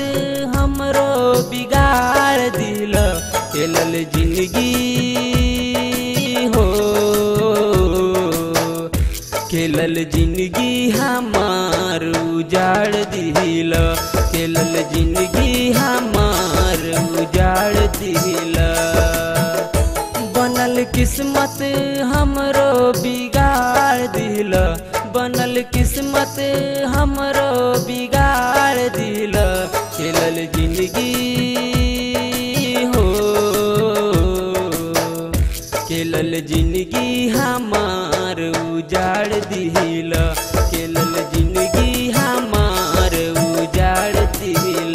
हमरो बिगाड़ दिल खेलल जिंदगी हो खेलल जिंदगी हमार उजाड़ दिल खेलल जिंदगी हमार उजाड़ दिल बनल किस्मत हमरो बिगाड़ दिल बनल किस्मत हमरो बिगाड़ दिल खेलल जिंदगी हो खेलल जिंदगी हमार उजाड़ दिल खेलल जिंदगी हमार उजाड़ दिल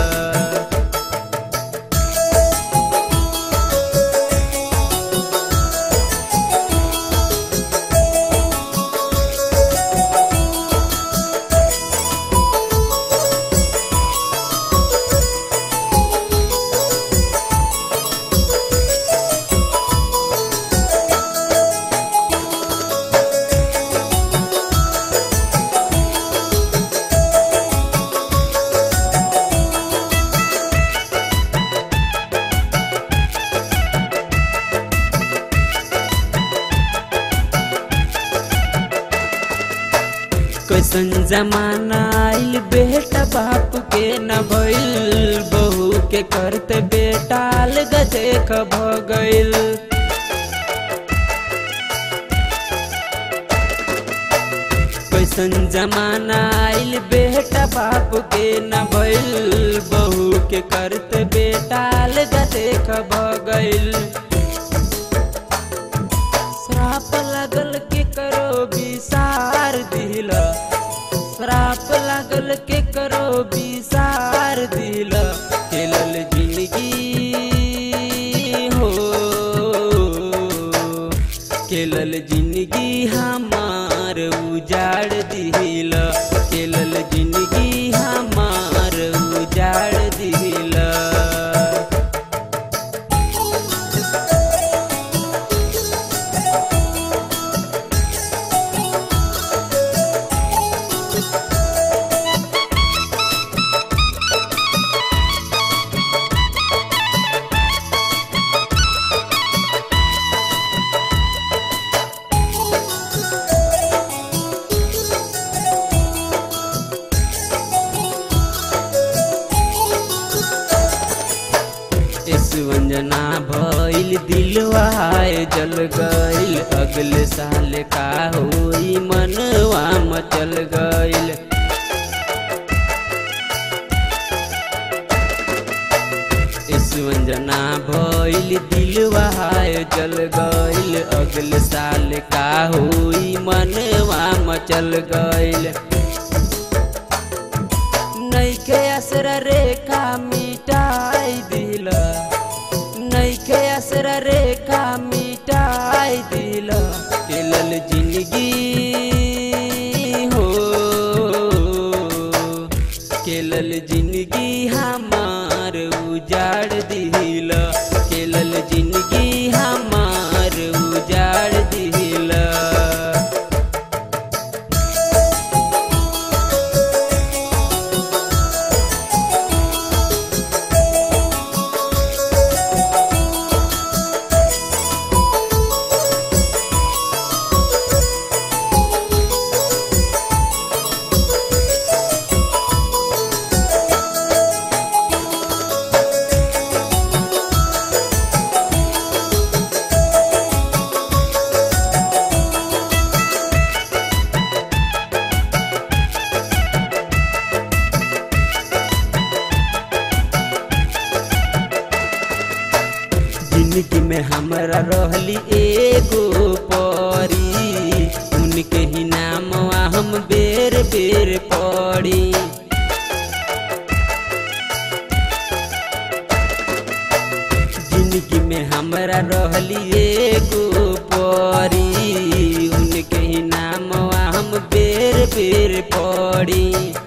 कैसन जमाना आइल बेटा बाप के न भइल बहू के करते बेटाल गदेख भ गइल कैसन जमाना आइल बेटा बाप के न भइल बहू के करते बेटाल गदेख भ गइल श्राप लागल के करो विसार दिल श्राप लागल के करो विसार दिल खेलल जिंदगी हो खेलल जिंदगी हमार उजाड़ दिल खेलल जिंदगी हमार उजाड़ दिल वंजना भइल दिलवाए जल गइल अगले साल का होई मनवा मचल गइल वंजना भइल दिलवाए जल गइल अगले साल का होई मनवा मचल गइल नैखे असर रेखा मिटाई दिल नैखे असर रेखा मिटाई दिल खेलल जिंदगी हो खेलल जिंदगी हमार उजाड़ दिल खेलल जिंदगी हमार उजाड़ दिल जिंदगी में हमरा रहली एगो परी उनके ही नाम हम बेर बेर पड़ी जिंदगी में हमरा रहली एगो परी उनके ही नाम हम बेर बेर पड़ी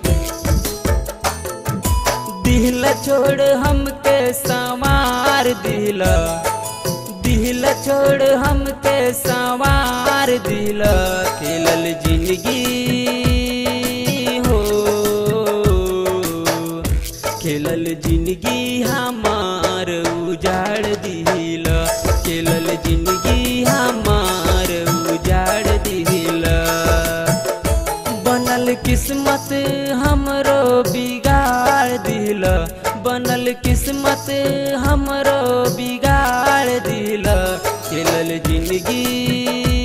दिल छोड़ हमके संवार दिल दिल छोड़ हमके संवार दिल खेलल जिंदगी हो बनल किस्मत हमरो बिगाड़ दिल बनल किस्मत हमरो बिगाड़ दिल खेलल जिंदगी